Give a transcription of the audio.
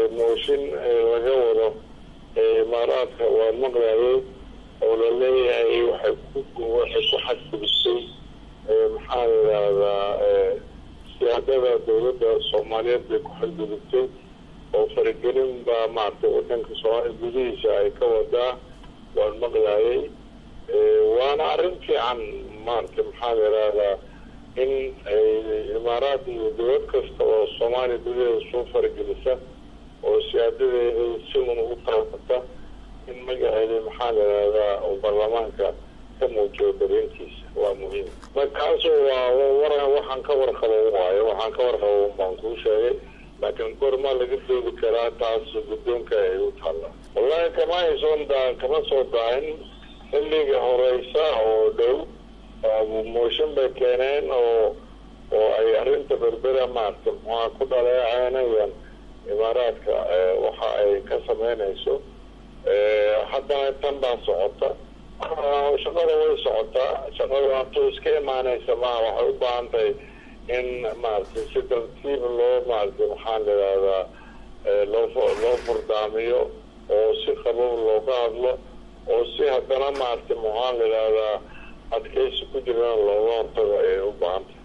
mooshin laga wado imaaraadka waa maqlayay oo la leeyahay waxay ku waxay ku xadgudubtay maxaa la yidhaahdaa siyaadada dawladda soomaaliyeed bay ku xadgudubtay oo faragelin baa maaragtay wadanka soomaaliya gudihiisa ay ka wadaa waan maqlayay waana arrin fiican maaragtay maxaa la yidhaahdaa in imaaraad iyo dawlad kasta oo soomaaliya gudaheeda soo faragelisa oo siyaadadeeda si un u taabata in magaceeda maxaa la yidhahdaa oo baarlamaanka ka muujiyo dareenkiisa waa muhiim markaasu waa war waxaan ka warqabo waayo waxaan ka warqabo baan kuu sheegay laakiin goormaa laga doodi karaa taas guddoonka ay u taalla wallahi kama haysoon daa kama soo daahin xilliga horeysa oo dhow mooshin bay keeneen oo oo ay arrinta berbera maaragta muxua ku dhaleecaynayaan imaaraadka waxa ay ka sameynayso haddana tan baa socota shaqada way socotaa shaqada hatuu iska imaanaysa maa waxay u baahan tahay in maaragtay si tartiib loo maaragtay maxaa la yidhahdaa loo loo furdaamiyo oo si qabow looga hadlo oo si haddana maaragtay maxaa la yidhahdaa adkaysi ku jirana looga hortago ayay u baahan tahay